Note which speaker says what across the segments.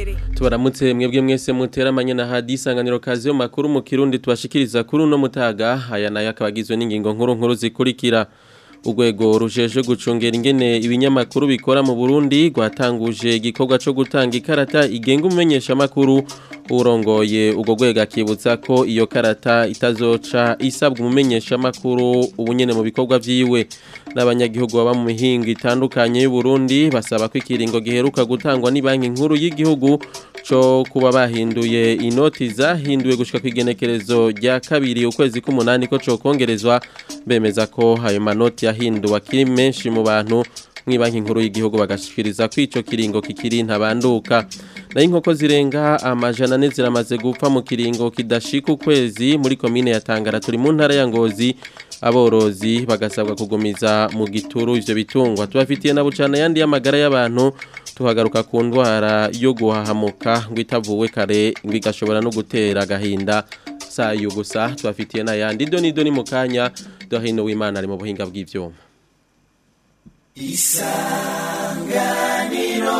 Speaker 1: mbere
Speaker 2: tubaramutse mwebwe mwese muteramanye na hadi isanganiro kazi yo makuru mu kirundi tubashikiriza kuri uno mutaga aya nayo akaba agizwe n'ingingo nkuru nkuru zikurikira urwego rujeje gucungera ingene ibinyamakuru bikora mu Burundi rwatanguje igikorwa cyo gutanga ikarata igenga umumenyesha makuru urongoye ubwo rwego akibutsa ko iyo karata itazoca isabwa umumenyesha makuru ubunyene mu bikorwa vyiwe n'abanyagihugu baba mu mihingo itandukanye y'u Burundi basaba ko ikiringo giheruka gutangwa ni banki nkuru y'igihugu cyo kuba bahinduye inoti zahinduwe gushika ku igenekerezo rya kabiri ukwezi k'umunani ko cokongerezwa bemeza ko ayo manoti yahinduwe akiri menshi mu bantu mw'ibanki nkuru y'igihugu bagashikiriza ko ico kiringo kikiri ntabanduka nayo inkoko zirenga amajana ane ziramaze gupfa mu kiringo kidashika ukwezi muri komine ya Tangara turi mu ntara ya Ngozi aborozi bagasabwa kugumiza mu gituru ivyo bitungwa tubafitiye na bucana yandi y'amagara y'abantu tuhagaruka ku ndwara yo guhahamuka ngo itavuwe kare ngo igashobora no gutera agahinda sayo gusa tubafitiye n'ayandi doni doni mu kanya dohino w'imana ari mu buhinga bw'ivyuma isanganiro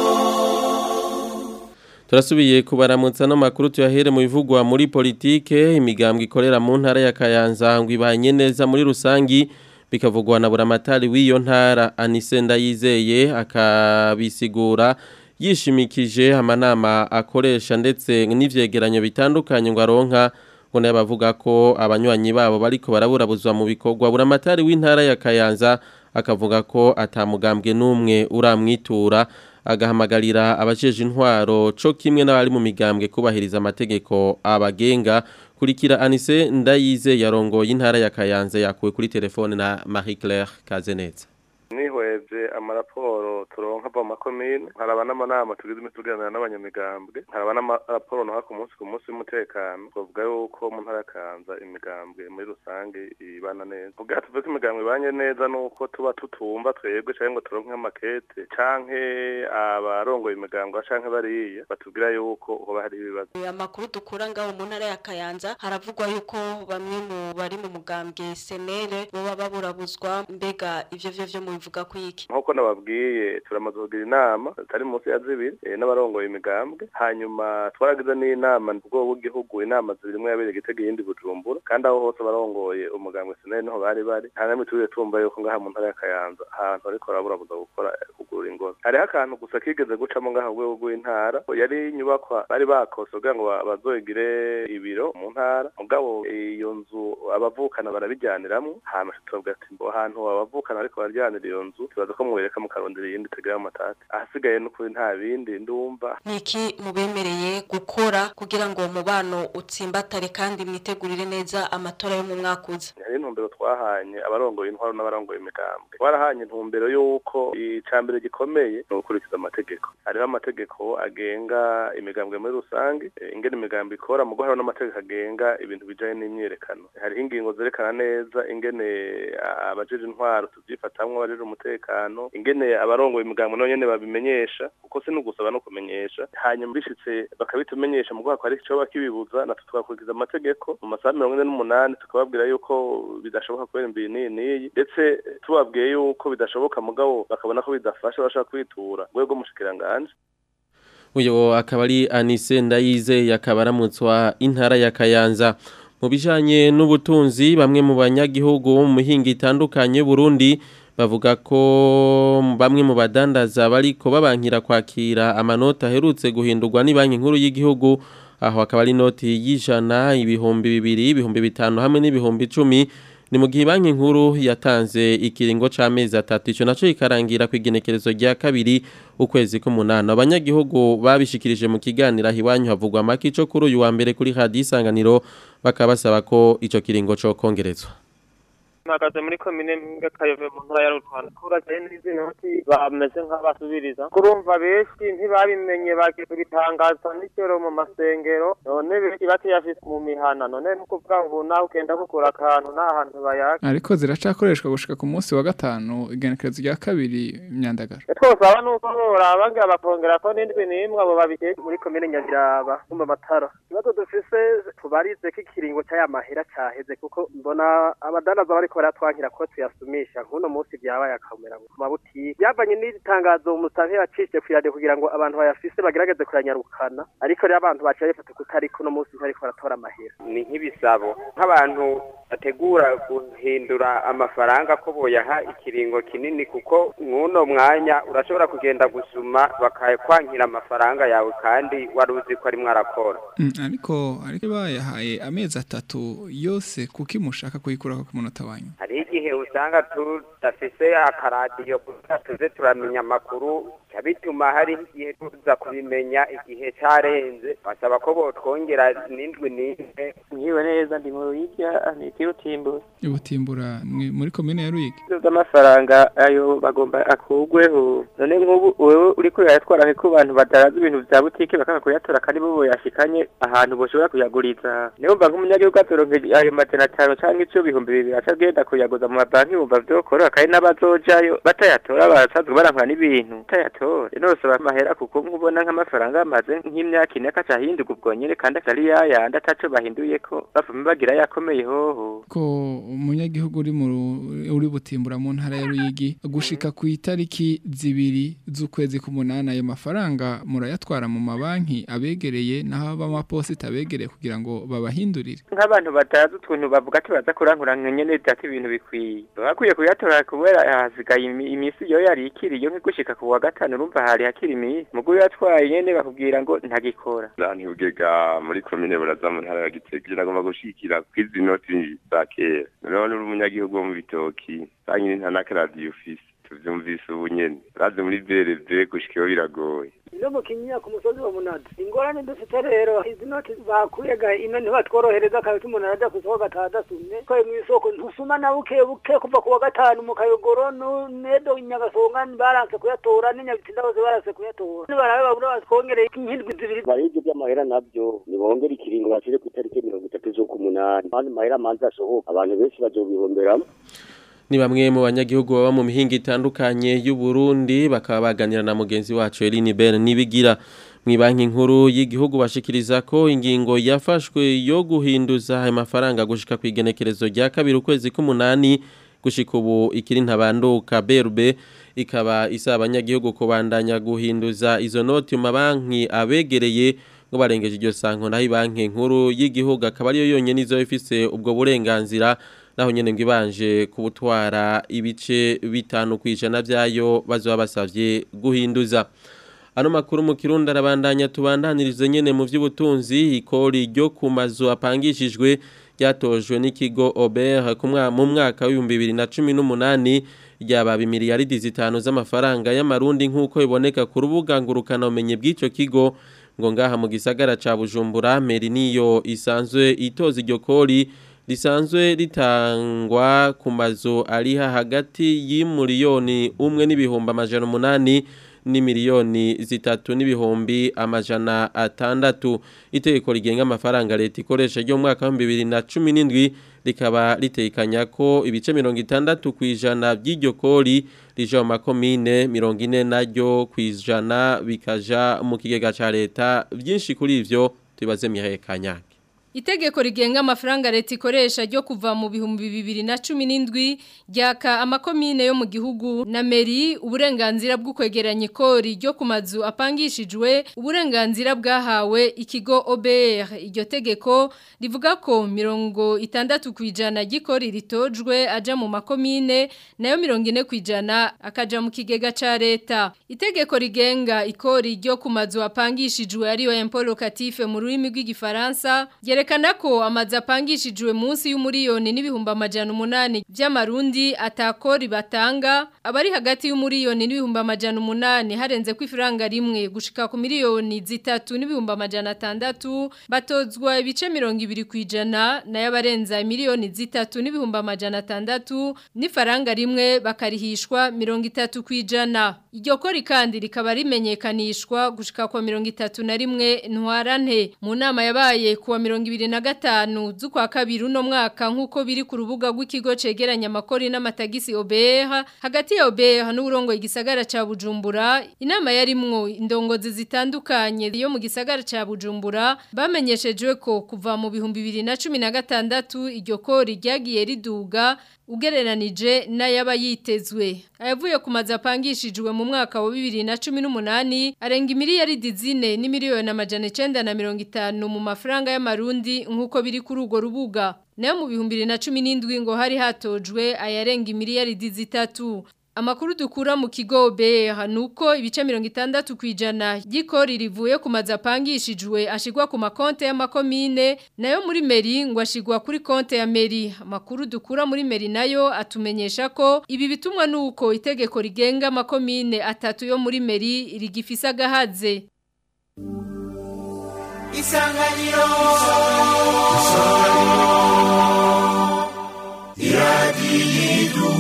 Speaker 2: turasubiye kubaramutsa no makuru tuyahere mu bivugwa muri politike imigambwe ikorera mu ntara ya Kayanza ngo ibanye neza muri rusangi bikavugwa na buramatari w'iyo ntara Anise Ndayizeye akabisigura yishimikije amanama akoresha ndetse n'ivyegeranyo bitandukanye ngo aronka ngo nayo bavuga ko abanywanyi babo bariko baraburabuzwa mu bikorwa buramatari w'intara ya Kayanza akavuga ko atamugambwe n'umwe uramwitura agahamagarira abajeje intwaro co kimwe n'abari mu migambwe kubahiriza amategeko abagenga kurikira Anise Ndayize yarongoye intara ya Kayanza yakuwe kuri telefone na Marie Claire Kazeneza
Speaker 3: nihweje amaraporo turonka ava mu makomine haraba n'amanama tugize imituganira n'abanyamigambwe haraba n'amaraporo naha ku munsi ku munsi w'umutekano twavuga yuko mu ntara kanza imigambwe muri rusange ibana neza ubwa tuvuze ko imigambwe ibanye neza nuko tuba tutumva twebwe canke ngo turonke nk'amakete canke abarongoye imigambwe canke bariya batubwira yuko hoba hari ibibazo
Speaker 1: amakuru dukura ngaho mu ntara ya Kayanza haravugwa yuko bamwe mu bari mu mugambwe senere boba baburabuzwa mbega ivyo vyo vyo mu bivuga ko iki
Speaker 3: nkuko nababwiye turamaze kugira inama zitari munsi ya zibiri n'abarongoye imigambwe hanyuma twaragize n'inama ubwo bw'igihugu inama zibiri imwe yabereye igitego iyindi bujumbura kandi aho hose barongoye umugambwe sinari niho bari bari nta namwe turiye tumva yuko ngaha mu ntara ya kayanza ahantu ariko baraburabuza gukora kugura ingozi hariho akantu gusa kigeze gucamo ngaha mu rwego rw'intara yari inyubakwa bari bakose kugira ngo bazoigire ibiro mu ntara mugabo iyo nzu abavukana barabijyaniramwo hama tuvuga ati mbo ahantu abavukana ariko barajyanira iyo nzu tubaza ko mwereka mukarondera iyindi tegera amatati ahasigaye n'ukuri nta bindi ndumva
Speaker 1: niki mubemereye gukora kugira ngo umubano utsimbatare kandi mwitegurire neza amatora yo mu mwaka uza
Speaker 3: hari intumbero twahanye abarongoye intwaro n'abarongoye imigambwe twarahanye intumbero y'uko icambere gikomeye ni ugukurikiza amategeko hariho amategeko agenga imigambwe muri rusange ingene imigambi ikora mugo hariho n'amategeko agenga ibintu bijanye n'imyiyerekano hariho ingingo zerekana neza ingene abajeje intwaro tuvyifatamwo abajeje umutekano ingene abarongoye imigambo nabo nyene babimenyesha kuko si n'ugusaba no kumenyesha hanyuma bishitse bakabitumenyesha mu rwego hari icoba kibibuza natwe twakurikiza amategeko mu masaha mirongo ine n'umunani tukababwira yuko bidashoboka kubera imbiyi n'iyi n'iyi ndetse tubabwiye yuko bidashoboka mugabo bakabona ko bidafasha bashaka kwitura rwego rw'umushikiranganji
Speaker 2: uyu akaba ari Anise Ndayize yakaba aramutswa intara ya Kayanza mu bijanye n'ubutunzi bamwe mu banyagihugu mu mihinga itandukanye Burundi bavuga ko bamwe mu badandaza bariko babankira kwakira amanota aherutse guhindurwa ni banki nkuru y'igihugu aho akaba ari inoti y'ijana ibihumbi bibiri ibihumbi bitanu hamwe n'ibihumbi icumi ni mu gihe banki nkuru yatanze ikiringo c'amezi atatu ico naco ikarangira ku igenekerezo rya kabiri ukwezi k'umunani abanyagihugu babishikirije mu kiganiro aho iwanyu havugwa make ico kuri uyu wa mbere kuri radiyo isanganiro bakaba basaba ko ico kiringo co kongerezwa
Speaker 4: mpagaze muri komine ngakayove mu ntara ya rutwana kurajaye n'izi noti bameze nk'abasubiriza kurumva benshi ntibabimenye bagiye kubitangaza n'ikero mu masengero none benshi batiyafise mu mihana none nukuvuga ngo nawe ugenda kugura akantu nta hantu bayaga
Speaker 5: ariko ziracakoreshwa gushika ku munsi wa gatanu igenekerezo rya kabiri imyandagaro
Speaker 4: twosaba nuko boraba ngira bakongera ko n'indwi n'imwe abo babiteye muri komine nyabiraba mu matara ikibazo dufise tubarize ko ikiringo c'aya mahera caheze kuko mbona abadandaza bariko
Speaker 6: bariko baratwankira ko tuyasumisha nk'uno munsi byabaye akamera ku mabutiki byavanye n'itangazo umusanke yacishije ku iradiyo kugira ngo abantu bayafise bagerageze kuyanyarukana ariko rero abantu baciye bafata kutari kuno munsi ntariko baratora amahera
Speaker 7: ni nk'ibisabo nk'abantu bategura guhindura amafaranga ko boyaha ikiringo kinini kuko mw'uno mwanya urashobora kugenda gusuma bakakwankira amafaranga yawe kandi wari uzi ko arimwo arakora
Speaker 5: Mm, ariko ariko bayahaye amezi atatu yose kuki mushaka kuyikuraho ku munota wanyu
Speaker 7: hari igihe usanga tudafise akaradiyo kugira tuze turamenya amakuru bica bituma hari igihe tuza kubimenya igihe carenze basaba ko botwongera n'indwi n'imwe
Speaker 8: nkiwe neza ndi mu ruyigya ni ikirutimbo
Speaker 5: ubutimbura mwe- muri komine ya Ruyigi
Speaker 8: z'amafaranga ayo bagomba akugweho none nk'ubu wewe uriko urayatwara ku bantu badaraza ibintu vya butike bakanga kuyatora kandi bo boyashikanye ahantu boshobora kuyaguriza niyo mva nk'umunyagihugu atoronke ayo majana atanu canke ico bihumbi bibiri aca agenda kuyaguza mu mabanki yumva vyokoroha kandi n'abazojayo batayatora barasanzwe barankwa n'ibintu batayatora rero nosaba amahera kuko nk'ubona nk'amafaranga amaze nk'imyaka ine akaca ahinduka ubwo nyene kandi atari yayandi ataco bahinduyeko bavuma bagira yakomeye hoho
Speaker 5: ko umunyagihugu uri mu ru- uri butimbura mu ntara ya Ruyigi gushika ku itariki zibiri z'ukwezi k'umunani ayo mafaranga murayatwara mu mabanki abegereye naho b'amaposita abegereye kugira ngo babahindurire
Speaker 8: nk'abantu batazi utuntu bavuga ati baza kurankura nyene ati ibintu bikwiye bakwiye kuyatora kubera hasigaye imi- imisi yo yari ikiriyo nk'igushika ku wa gatanu urumva hari hakiri imisi mugu yatwaye nyene bakubwira ngo ntagikora
Speaker 9: Zanti ugega muri komine buraza mu ntara ya Gitega nagomba gushikira kwizi noti za kera none uri umunyagihugu wo mu bitoki sanyine nta n'akaradiyo ufise tuvyumvise ubu nyene raze muri VRV gushikayo biragoye
Speaker 10: no mu kinyinya ku musozi wa munada ingorane dufite rero izi noti bakuyega ino ntibatworohereza kabisa umuntu arajya ku isoko gataha adasumye ko mu isoko ntusuma na buke buke kuva ku wa gatanu mu kayogoro nu- nedo nyagasonga baranse kuyatora n'inyabitsinda bose baranse kuyatora nibarabe babura batwongereye nk'indwi zibiri
Speaker 11: baribyo by'amahera nabyo nibongera ikiringo bashire ku itariki mirongo itatu z'ukumunani kandi amahera manza asohoka abantu benshi bazobihomberamo
Speaker 2: Ni bamwe mu banyagihugu baba mu mihinga itandukanye y'u Burundi bakaba baganira na mugenzi wacu Eline Ben nibigira mu banki nkuru y'igihugu bashikiriza ko ingingo yafashwe yo guhinduza ayo mafaranga gushika ku igenekerezo rya kabiri ukwezi k'umunani gushika ubu ikiri ntabanduka BRB ikaba isaba abanyagihugu kubandanya guhinduza izo noti mu mabanki abegereye ngo barengeje iryo sanko naho banki nkuru y'igihugu akaba ariyo yonyene izo ifise ubwo burenganzira naho nyene ngo ibanje kubutwara ibice bitanu kwijana byayo bazoba basavye guhinduza ano makuru mu kirundi arabandanya tubandanirize nyene mu vy'ubutunzi ikori ryo ku mazu apangishijwe ryatojwe n'ikigo Ober ku mwa- mu mwaka w'ibihumbi bibiri na cumi n'umunani ryaba imiliyaridi zitanu z'amafaranga y'amarundi nk'uko biboneka ku rubuga ngurukana umenye bw'ico kigo ngo ngaha mu gisagara ca Bujumbura meri niyo isanzwe itoza iryo kori risanzwe ritangwa ku mazu ari hagati y'imiliyoni umwe n'ibihumbi amajana umunani ni miliyoni zitatu n'ibihumbi amajana atandatu itegeko rigenga amafaranga leta ikoresha ryo mu mwaka wa bibiri na cumi n'indwi rikaba ritekanya ko ibice mirongo itandatu ku ijana by'iryo kori rija mu makomine mirongo ine naryo ku ijana bikaja mu kigega ca leta byinshi kuri ivyo tubibaze Mihaye Kanyake
Speaker 12: Itegeko rigenga amafaranga leta ikoresha ryo kuva mu bihumbi bibiri na cumi n'indwi ryaka amakomine yo mu gihugu na meri uburenganzira bwo kwegeranya ikori ryo ku mazu apangishijwe uburenganzira bwahawe ikigo OBR iryo tegeko rivuga ko mirongo itandatu ku ijana ry'ikori ritojwe aja mu makomine nayo mirongo ine ku ijana akaja mu kigega ca leta itegeko rigenga ikori ryo ku mazu apangishijwe ariyo impôt locatif mu rurimi rw'igifaransa Yerekana ko amazi apangishijwe munsi y'umuriyoni n'ibihumbi amajana umunani by'amarundi atakori batanga abari hagati y'umuriyoni n'ibihumbi amajana umunani harenze ko ifaranga rimwe gushika ku miliyoni zitatu n'ibihumbi amajana atandatu batozwa ibice mirongo ibiri ku ijana nayo abarenza miliyoni zitatu n'ibihumbi amajana atandatu n'ifaranga rimwe bakarihishwa mirongo itatu ku ijana iryo kori kandi rikaba rimenyekanishwa gushika kwa mirongo itatu na rimwe ntwarante mu nama yabaye kuwa mirongo ibiri ibiri na gatanu z'ukwa kabiri uno mwaka nk'uko biri ku rubuga rw'ikigo cegeranya amakori n'amatagisi OBR hagati ya OBR n'uburongo igisagara ca Bujumbura inama yarimwo indongozi zitandukanye yo mu gisagara ca Bujumbura bamenyeshejwe ko kuva mu bihumbi bibiri na cumi na gatandatu iryo kori ryagiye riduga ugereranije n'ayaba yitezwe ayavuye ku mazu apangishijwe mu mwaka wa bibiri na cumi n'umunani arenga imiliyaridi zine n'imiliyoni amajana icenda na mirongo itanu mu mafaranga y'amarundi nk'uko biri kuri urwo rubuga nayo mu bihumbi bibiri na cumi n'indwi ngo hari hatojwe ayarenga imiliyaridi zitatu Amakuru dukura mu kigo BH nuko ibice 60 kwijana y'ikori rivuye ku mazapangishijwe ashigwa ku makonte y'amakomine nayo muri meri ngo ashigwa kuri konte ya meri amakuru dukura muri meri nayo atumenyesha ko ibi bitumwa nuko itegeko rigenga amakomine atatu yo muri meri rigifisa gahaze
Speaker 13: Isanganiro Isanganiro Iradiyidu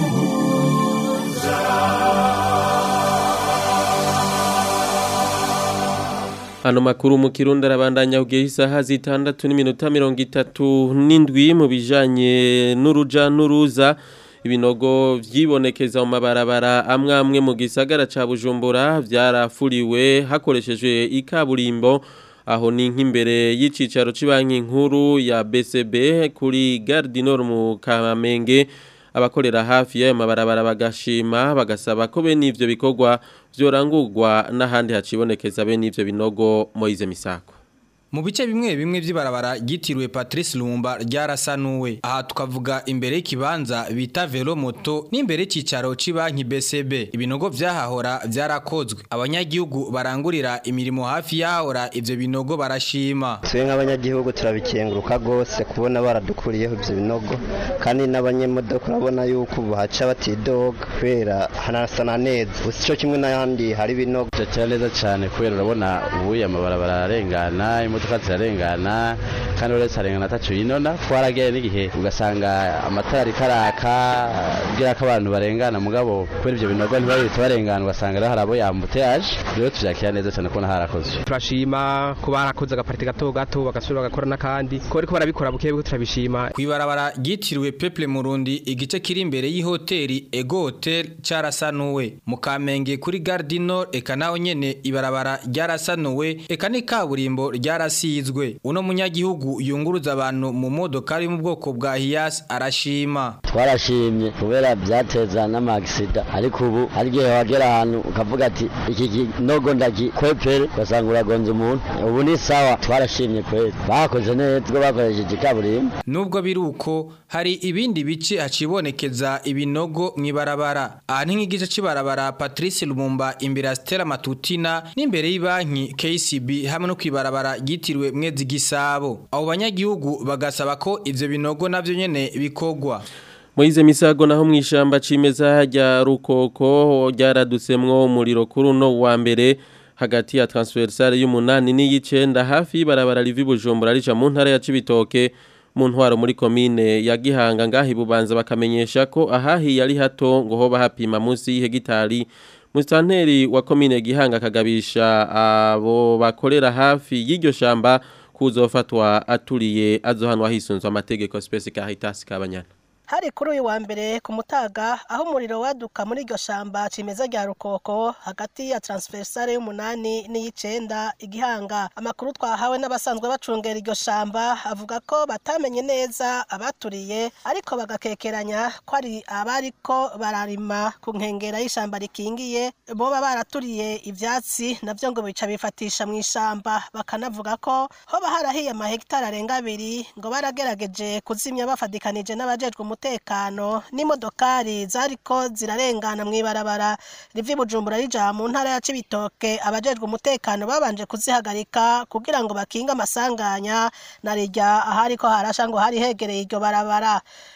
Speaker 2: Ano makuru mu kirundi arabandanya ugiye isaha zitandatu n'iminota mirongo itatu n'indwi mu bijanye n'uruja n'uruza ibinogo vyibonekeza mu mabarabara amwe amwe mu gisagara ca Bujumbura vyarafuriwe hakoreshejwe ikaburimbo aho ni nk'imbere y'icicaro c'banki nkuru ya BCB kuri Gare du Nord mu Kamenge abakorera hafi y'ayo mabarabara bagashima bagasaba ko bene ivyo bikorwa vyorangurwa n'ahandi hacibonekeza bene ivyo binogo Moize Misako
Speaker 14: Mu bice bimwe bimwe vy'ibarabara gitiriwe Patrice Lumumba ryarasanuwe. Aha tukavuga imbere y'ikibanza bita Velo Moto n'imbere y'icicaro c'banki BCB. Ibinogo vyahahora vyarakozwe. Abanyagihugu barangurira imirimo hafi yahora ivyo binogo barashima.
Speaker 15: Twe nk'abanyagihugu turabikenguruka gose kubona baradukuriyeho ivyo binogo kandi n'abanyemodoka urabona yuko bahaca batidoga kubera hanasana neza. Gusa ico kimwe n'ahandi hari ibinogo.
Speaker 16: Cyane neza cyane kubera urabona ubu amabarabara ararengana imodoka zirarengana kandi uretse arengana atacu yinona twaragiye n'igihe ugasanga amatara ariko araka bwira ko abantu barengana mugabo kubera ibyo binogo ntibabihita barengana ugasanga rero hari abo yambuteyaje rero tuvyakira neza cyane kubona harakozwe
Speaker 17: turashima kuba harakoze agapariti gato gato bagasubira bagakora n'akandi ko bariko barabikora buke buke turabishima
Speaker 14: Kwibarabara gitiriwe Peple Murundi igice kiri imbere y'ihoteli Ego Hotel carasanuwe mu Kamenge kuri Gare du Nord eka naho nyene ibarabara ryarasanuwe eka ni kaburimbo ryarasizwe uno munyagihugu yunguruza abantu mu modoka ari mu bwoko bwa Hiace arashima
Speaker 18: twarashimye kubera byateza n'amagisida ariko ubu hari igihe wagera ahantu ukavuga ati iki kinogo ndagikwepere ugasanga uragonze umuntu ubu ni sawa twarashimye kweri bakoze neza ubwo bakoresheje ikaburimbo
Speaker 14: nubwo biri uko hari ibindi bice hacibonekeza ibinogo mw'ibarabara aha ni nk'igice cy'ibarabara Patrice Lumumba imbere ya Stella Matutina n'imbere y'ibanki KCB hamwe no kwibarabara ryitiriwe mwezi gisabo abo banyagihugu bagasaba ko ivyo binogo navyo nyene bikogwa
Speaker 2: Moize misago naho mwishamba cimeza rya rukoko ryaradutsemwo umuriro kuri uno wa mbere hagati ya transversale y'umunani n'iyicenda hafi y'barabara rivi Bujumbura rica mu ntara ya Cibitoke mu ntwaro muri komine ya Gihanga ngahi bubanza bakamenyesha ko ahahi yari hato ngo hoba hapima munsi y'ihegitari Mustanteri wa komine Gihanga kagabisha abo bakorera hafi y'iryo shamba kuzofatwa aturiye azohanwa hisunzwe amategeko Space Caritas kabanyana
Speaker 19: hari kuri uyu wa mbere ku mutaga aho umuriro waduka muri iryo shamba cimeza rya rukoko hagati ya transversale y'umunani n'iyicenda igihanga amakuru twahawe n'abasanzwe bacungera iryo shamba avuga ko batamenye neza abaturiye ariko bagakekeranya ko ari abariko bararima ku nkengera y'ishamba rikingiye boba baraturiye ivyatsi navyo ngo bica bifatisha mu ishamba bakanavuga ko hoba harahiye amahegitari arenga abiri ngo baragerageje kuzimya bafadikanije n'abajejwe umutekano n'imodokari zariko zirarengana mw'ibarabara rivi bujumbura rija mu ntara ya cibitoke abajejwe umutekano babanje kuzihagarika kugira ngo bakinge amasanganya na rijya ahariko harasha ngo hari hegereye iryo barabara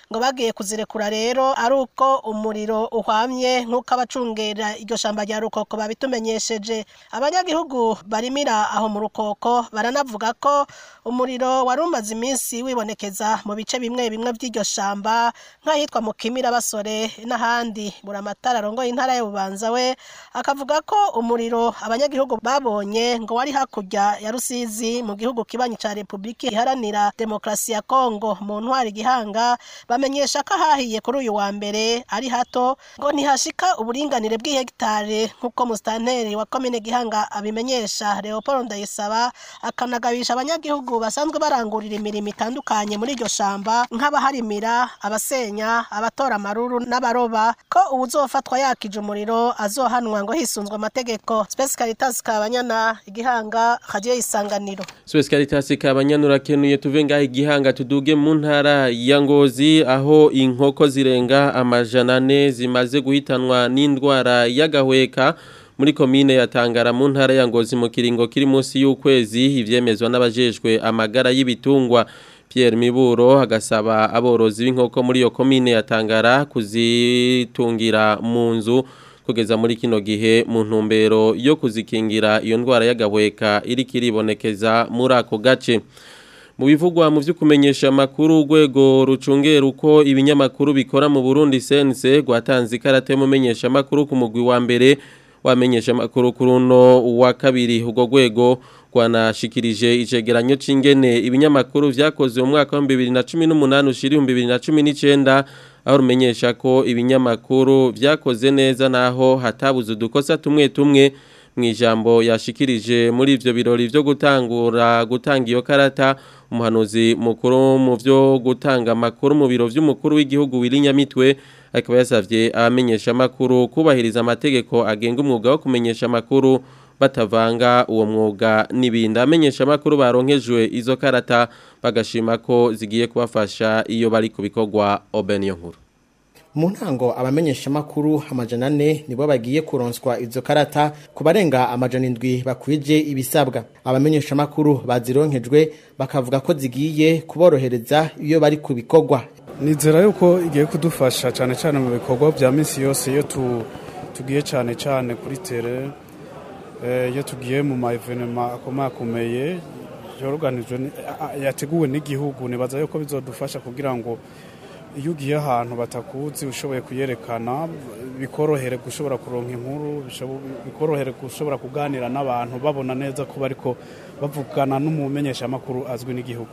Speaker 19: ngo bagiye kuzirekura rero ari uko umuriro uhwamye nk'uko abacungera iryo shamba rya rukoko babitumenyesheje abanyagihugu barimira aho mu rukoko baranavuga ko umuriro wari umaze iminsi wibonekeza mu bice bimwe bimwe by'iryo shamba nk'ahitwa mu kimira basore n'ahandi buramatara arongoye intara y'ububanza we akavuga ko umuriro abanyagihugu babonye ngo wari hakurya ya rusizi mu gihugu kibanyi ca repubulika iharanira demokarasi ya kongo mu ntwari gihanga bamenyesha ko ahahiye kuri uyu wa mbere ari hato ngo ntihashika uburinganire bw'ihegitare nk'uko musitanteri wa komine gihanga abimenyesha leopold ndayisaba akanagabisha abanyagihugu basanzwe barangurira imirimo itandukanye muri iryo shamba nk'abaharimira abasenya abatora amaruru n'abaroba ko uwuzofatwa yakije umuriro azohanwa ngo hisunzwe amategeko Space Caritas Kabanyana igihanga radio isanganiro
Speaker 2: Suez Caritas kabanyanura kenuye tuve ngaho igihanga tuduge mu ntara ya Ngozi aho inkoko zirenga amajana ane zimaze guhitanwa n'indwara y'agahweka muri komine ya Tangara mu ntara ya Ngozi mu kiringo kiri munsi y'ukwezi ivyemezwa n'abajejwe amagara y'ibitungwa Pierre Miburo agasaba aborozi b'inkoko muri iyo komine ya Tangara kuzitungira mu nzu kugeza muri kino gihe mu ntumbero yo kuzikingira iyo ndwara y'agahweka iri kiribonekeza muri ako gace mu bivugwa mu byo kumenyesha amakuru urwego rucungera uko ibinyamakuru bikora mu Burundi sense rwatanze ikarate y'umumenyesha amakuru ku mugwi wa mbere wamenyesha amakuru kuri uno wa kabiri urwo rwego rwanashikirije icegeranyo c'ingene ibinyamakuru vyakoze mu mwaka wa 2018 ushiri 2019 aho rumenyesha ko ibinyamakuru vyakoze neza naho hatabuze udukosa tumwe tumwe mu ijambo yashikirije muri ivyo birori vyo gutangura gutanga iyo karata umuhanuzi mukuru mu vyo gutanga amakuru mu biro vy'umukuru w'igihugu Wirinyamitwe akaba yasavye abamenyesha amakuru kubahiriza amategeko agenga umwuga wo kumenyesha amakuru batavanga uwo mwuga n'ibindi amenyesha amakuru baronkejwe izo karata bagashima ko zigiye kubafasha iyo bari kubikorwa Obeniyo nkuru
Speaker 20: mu ntango abamenyesha amakuru amajana ane nibo bagiye kuronswa izo karata ku barenga amajana indwi bakwije ibisabwa abamenyesha amakuru bazironkejwe bakavuga ko zigiye kuborohereza iyo bari ku bikorwa
Speaker 21: nizera yuko igiye kudufasha cyane cyane mu bikorwa bya minsi yose iyo tugiye cyane cyane kuri tere iyo tugiye mu ma evenema akomakomeye yoruganijwe yateguwe n'igihugu nibaza yuko bizodufasha kugira ngo iyo ugiye ahantu batakuzi ushoboye kuyerekana bikorohere gushobora kuronka inkuru bikorohere gushobora kuganira n'abantu babona neza ko bariko bavugana n'umumenyeshamakuru azwi n'igihugu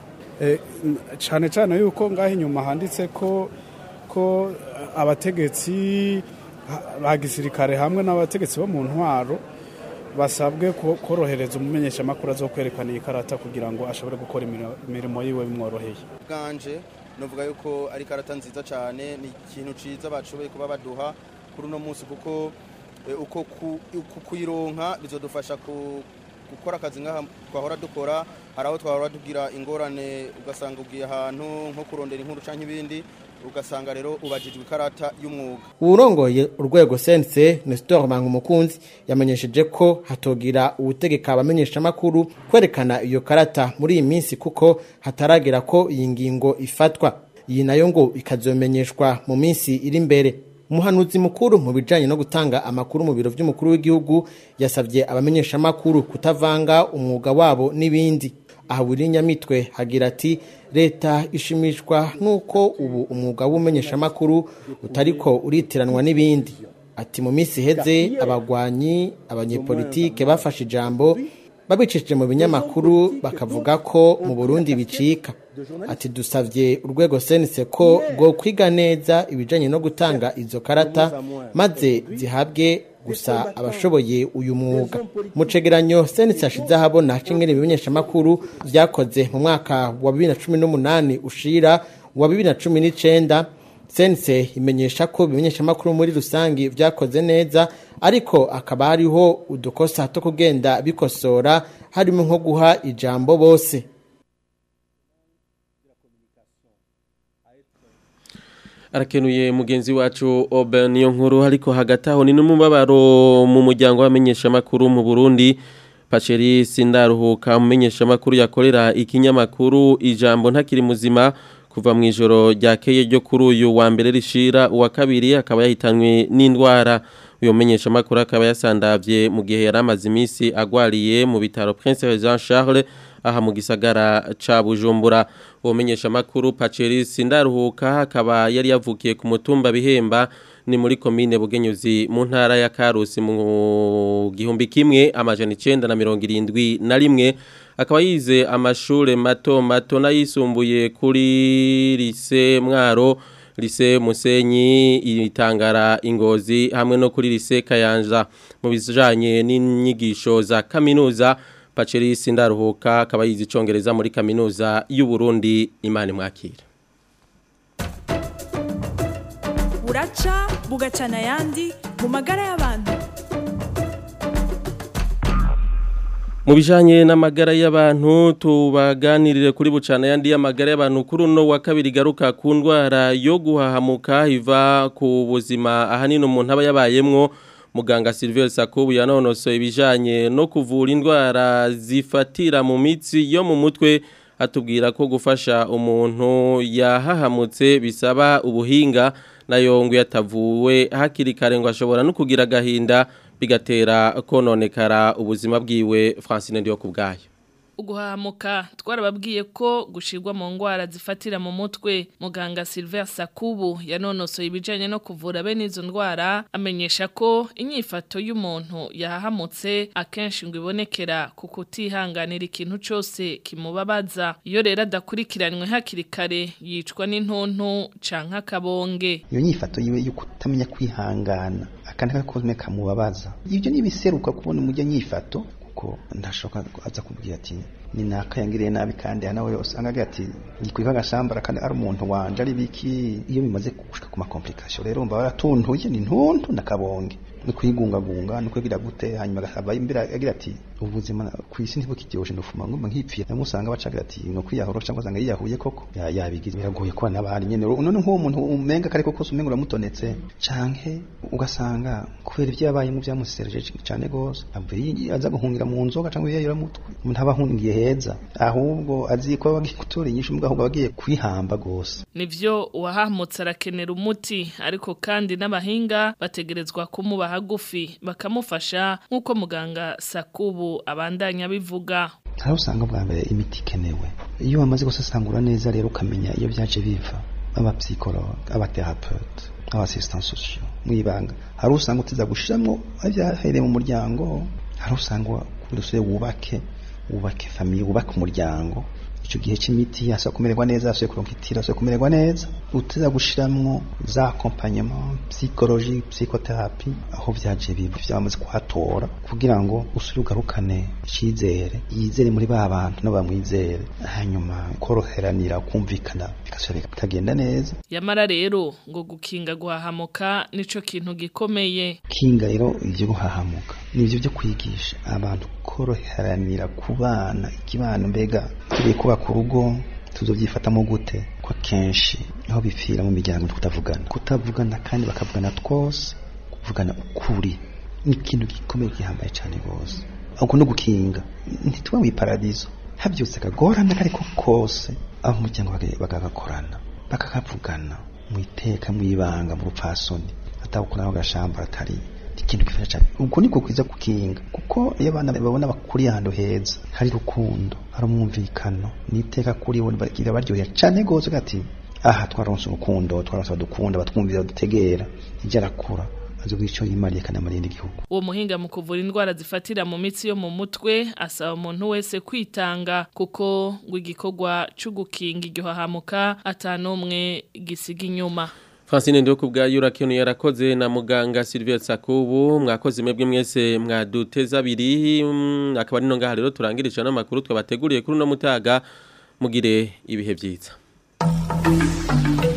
Speaker 21: cyane cyane yuko ngaho inyuma handitse ko ko abategetsi ba gisirikare hamwe n'abategetsi bo mu ntwaro basabwe korohereza umumenyeshamakuru azo kwerekana iyi karata kugira ngo ashobore gukora imirimo yiwe bimworoheye
Speaker 22: bwanje novuga yuko ari karata nziza cyane ni ikintu ciza bashoboye kuba baduha kuri uno munsi kuko uko kuyironka bizodufasha gukora akazi nk'aha twahora dukora hari aho twahora tugira ingorane ugasanga ugiye ahantu nko kurondera inkuru cyangwa ibindi ugasanga rero ubajijwe ikarata y'umwuga
Speaker 20: urongoye urwego sense Nestor Mangumukunzi yamenyesheje ko hatogira ubutegeka abamenyesha makuru kwerekana iyo karata muri iyi minsi kuko hataragera ko iyi ngingo ifatwa iyi nayo ngo ikazomenyeshwa mu minsi iri imbere umuhanuzi mukuru mu bijanye no gutanga amakuru mu biro vy'umukuru w'igihugu yasavye abamenyesha makuru kutavanga umwuga wabo n'ibindi aha buri nyamitwe hagira ati leta ishimishwa nuko ubu umwuga w'umenyeshamakuru utariko uritiranwa n'ibindi ati mu minsi iheze abagwanyi abanyepolitike bafashe ijambo babicishije mu binyamakuru bakavuga ko mu burundi bicika ati dusabye urwego senise ko rwo kwiga neza ibijyanye no gutanga izo karata maze zihabwe gusa abashoboye uyu mwuga mu cegeranyo senise hashize ahabona cingene ibimenyeshamakuru vyakoze mu mwaka wa bibiri na cumi n'umunani ushira wa bibiri na cumi n'icenda sense imenyesha ko ibimenyeshamakuru muri rusangi vyakoze neza ariko akaba hariho udukosa two kugenda bikosora harimo nko guha ijambo bose
Speaker 2: arakenuye mugenzi wacu Oben niyo nkuru ariko hagati aho ni n'umubabaro mu muryango w'amenyesha makuru mu Burundi Pacheri Sindaruhuka umumenyesha makuru yakorera ikinyamakuru ijambo ntakiri muzima kuva mu ijoro ryakeye ryo kuri uyu wa mbere rishira uwa kabiri akaba yahitanywe n'indwara uyu menyeshamakuru akaba yasandavye mu gihe yari amaze iminsi agwariye mu bitaro Prince Jean Charles aha mu gisagara ca Bujumbura uwo menyeshamakuru Paceris Ndaruhuka akaba yari yavukiye ku mutumba bihemba ni muri komine Bugenyuzi mu ntara ya Karusi mu gihumbi kimwe amajana 971 na rimwe akaba yize amashure mato mato nayisumbuye kuri lise Mwaro lise Musenyi itangara ingozi hamwe no kuri lise Kayanja mu bijanye n'inyigisho za kaminuza Paceris Ndaruhuka akaba yize icongereza muri kaminuza y'u Burundi imana mwakira
Speaker 1: buraca bugacana ayandi mu magara y'abantu
Speaker 2: mu bijanye n'amagara y'abantu tubaganirire kuri bucana yandi y'amagara y'abantu kuri uno wa kabiri garuka ku ndwara yo guhahamuka iva ku buzima ahanini umuntu aba yabayemwo muganga Sylvain Sakubu yanonosoye ibijanye no kuvura indwara zifatira mu mitsi yo mu mutwe atubwira ko gufasha umuntu yahahamutse bisaba ubuhinga nayo ngo yatavuwe hakiri kare ngo ashobora no kugira agahinda bigatera kononekara ubuzima bwiwe Francine ndiyo kubgayo
Speaker 3: uguhamuka twarababwiye ko gushirwa mu ngwara zifatira mu mutwe muganga Sylvain Sakubu yanonosoye ibijanye no kuvura bene izo ndwara amenyesha ko inyifato y'umuntu yahahamutse akenshi ngo ibonekera ku kutihanganira ikintu cyose kimubabaza iyo rero adakurikiranwe hakiri kare yicwa n'intuntu canke akabonge
Speaker 23: iyo nyifato yiwe yo kutamenya kwihangana akandi kakome kamubabaza ibyo nibiseruka kubona umujya nyifato kuko ndashoka aza kubwira ati ni naka yangiriye nabi kandi nawe yose angaga ati ngikwika agashambara kandi ari umuntu wanje ari biki iyo bimaze gushika ku makomplikasiyo rero umva baratuntuye ni ntuntu nakabonge ni kwigungagunga ni kwigira gute hanyuma agasaba imbere agira ati ubuzima ku isi ntibukiryoshye ndufuma ngomba nkipfira namwe usanga bacagira ati no kwiyahura cyangwa usanga yiyahuye koko yabigize biragoye ko n'abari nyene none nk'uwo muntu umenga kare koko umenga uramutonetse canke ugasanga kubera ibyo yabayemo byamusereje cyane gose avuye aza guhungira mu nzoga cyangwa yayira mutwe umuntu aba ahungiye heza ahubwo azi ko bagiye gutora inyishu mbwa ahubwo bagiye kwihamba gose
Speaker 3: nivyo uwahamutse arakenera umuti ariko kandi n'abahinga bategerezwa kumuba hagufi bakamufasha nk'uko muganga Sakubu abandanya bivuga
Speaker 23: hari usanga bwa mbere imiti ikenewe iyo wamaze gusesangura neza rero ukamenya iyo byaje biva abapsikologe abaterapeute abasistants sociaux mwibanga hari usanga utiza gushiramo abyahereye mu muryango hari usanga kurusure wubake wubake famille wubake umuryango icyo gihe cy'imiti yasa kumererwa neza yasuye kuronka itira yasuye kumererwa neza utiza gushiramwo za accompagnement psychologie psychothérapie aho byaje bibi byamaze kuhatora kugira ngo usure ugarukane icyizere yizere muri ba bantu no bamwizere hanyuma koroheranira kumvikana bigasubira bikagenda neza
Speaker 3: yamara rero ngo gukinga guhahamuka nico kintu gikomeye
Speaker 23: kinga rero ibyo guhahamuka nibyo byo kwigisha abantu koroheranira kubana ikibano mbega tugiye kubaka urugo tuzobyifatamo gute ko kenshi aho bipfira mu miryango kutavugana kutavugana kandi bakavugana twose kuvugana ukuri ni ikintu gikomeye gihambaye cyane rwose ahubwo no gukinga ntituba mu iparadizo habyutse kagorana ariko kose aho umuryango bakagakorana bakakavugana mu iteka mu ibanga mu rupfasoni atabukuraho agashamba atari ikintu gifasha cyane ubwo nibwo kwiza kukinga kuko iyo abana babona bakuriye ahantu heza hari rukundo hari umwumvikano niteka kuri bo bagira baryohera cyane gose gati aha twaronse urukundo twaronse badukunda batwumvira dutegera ijya arakura azi icyo yimariye kanamariye n'igihugu
Speaker 3: uwo muhinga mu kuvura indwara zifatira mu mitsi yo mu mutwe asaba umuntu wese kwitanga kuko ngo igikorwa cyo gukinga iryo hahamuka atanumwe gisiga inyuma
Speaker 2: Francine ndio kubgayo urakionu yarakoze na muganga Sylvia Sakubu mwakoze mwebwe mwese mwaduteza abiri mm, akaba ari no ngaha rero turangirisha n'amakuru twabateguriye kuri no mutaga mugire ibihe byiza